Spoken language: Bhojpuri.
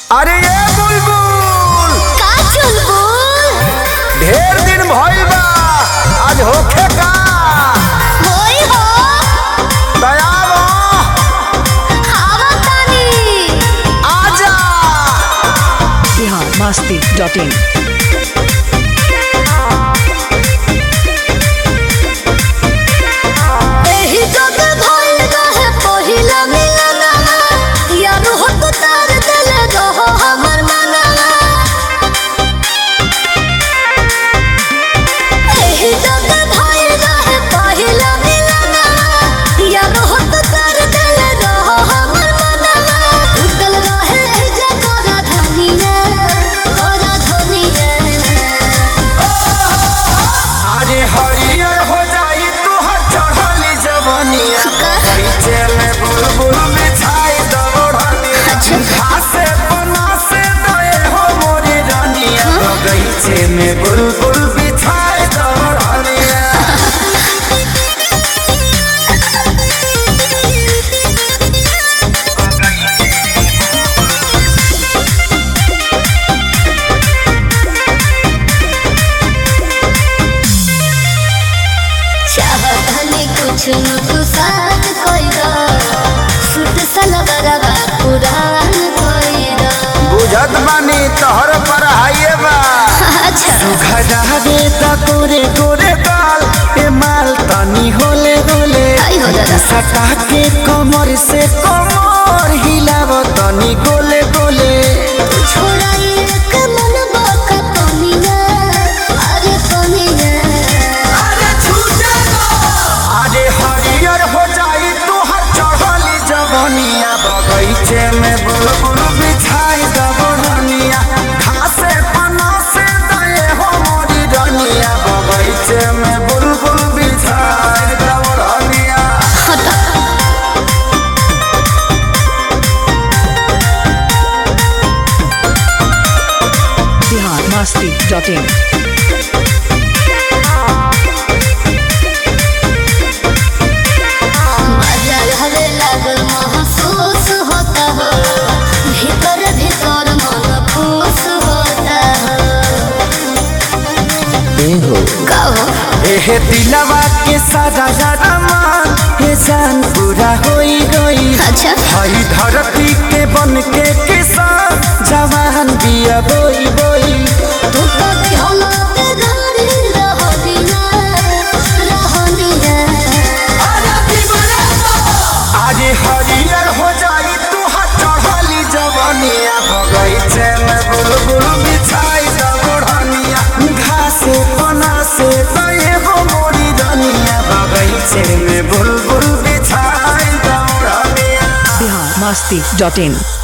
अरे ये बुलबुल का चुलबुल ढेर दिन भइल बा आज होखे का होई हो दयाल खावा तानी आजा बिहार मस्ती डॉट इन एही जग भइल रहे पहिला मिलनवा यार हो तो तार दिल रहो हमर मनवा एही जग भइल रहे पहिला मिलनवा यार हो तो तार दिल रहो हमर मनवा उतल रहे जगरा धनिया ओरा धनिया अरे हरियर हो जाई तोहर चढ़ली जवनिया नीचे में बुलबुल बिछाई दबड़निया घासे बना से दए हो मोरी रानिया बगीचे में बुलबुल बिछाई दबड़निया चाहतनी कुछ न कुसात कोइरा सुत सलवरवा पुरान कोइरा बुझत बानी तोहर पर हाइए बा अच्छा खजा दे त तोरे तोरे गाल ए माल तनी होले होले आई हो दादा। सटा के कमर से कमर हिलाव तनी गोले गोले छोड़ा एक मन बाका पनिया अरे पनिया अरे हरियर हो जाई तोहर चढ़ली जवनिया बगीचे में बुलबुल बिछाई दबड़निया घासे पना से दए हो मोरी रनिया बगीचे में बुलबुल बिछाई दबड़निया बिहार मस्ती डॉट इन मजा हवे लागल महसूस होता हो भीतर भीतर मन खुश होता हो कहो एहे दिलवा के सारा सारा मान हे जान पूरा होई होई अच्छा हई धरती के बन के किसान जवान बिया बोई बोई तू तो दिहला ते गाड़ी रहनिया रहनिया आज हरियर हो जाई तू चढ़ली जवनिया बगीचे में बुलबुल बिछाई दबड़निया घासे पना से दए हो मोरी रनिया बगीचे में बुलबुल बिछाई दबड़निया बिहार मस्ती डॉट इन